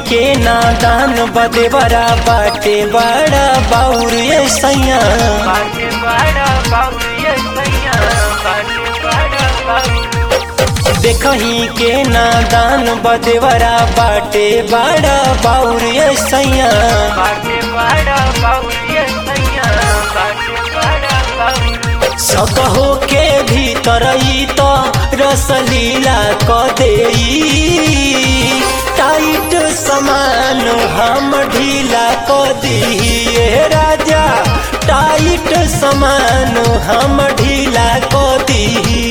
के नादान बदे बड़ा बाटे बड़ा बाउर ये सैया बाटे बड़ा बाबू सैया बाटे बड़ा बाबू देखही के नादान बदे बड़ा बाटे बड़ा बाउर ये सैया बाटे बड़ा बाबू सैया बाटे बड़ा बाबू सकहो के भीतर ई तो रसलीला क देई टाइट समान हम ढीला क दिए राजा टाइट समान हम ढीला क दी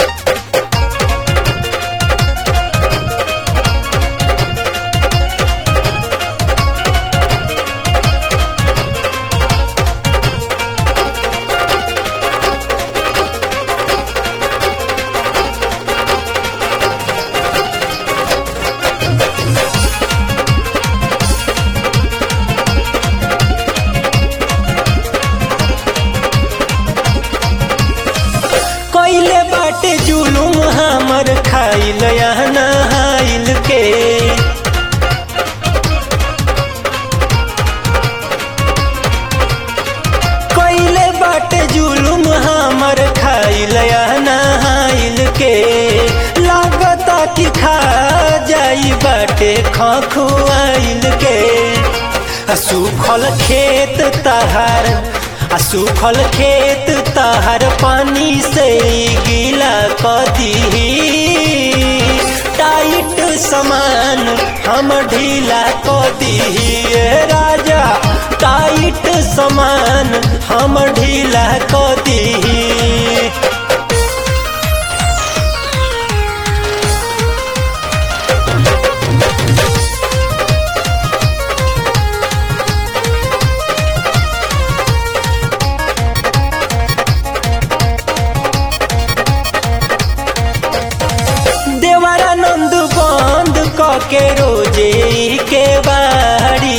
कैले बाटे जुलुम हमर खाइल या नहाइल के कैले बाटे जुलुम हमर खाइल या नहाइल के लागता कि खा जाई बाटे खखुआइल के आ सुखल खेत तहार आ सुखल खेत तहार पानी से गीला कदी टाइट समान हम ढीला कदी राजा टाइट समान हम ढीला कदी देवरानंद बंद क के रोजे के बाड़ी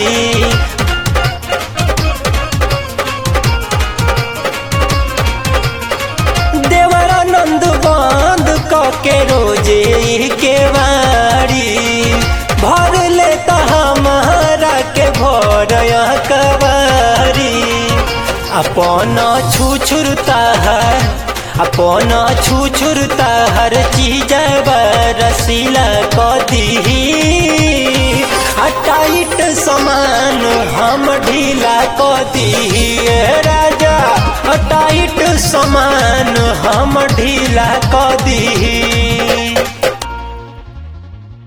देवरानंद बंद क के रोजे के बाड़ी भर ले तो हमारा के भर कबारी अपन छुछुरता है अपन छुछुरता हर चीज रसीला कदी टाइट समान हम ढीला कदी राजा टाइट समान हम ढीला कदी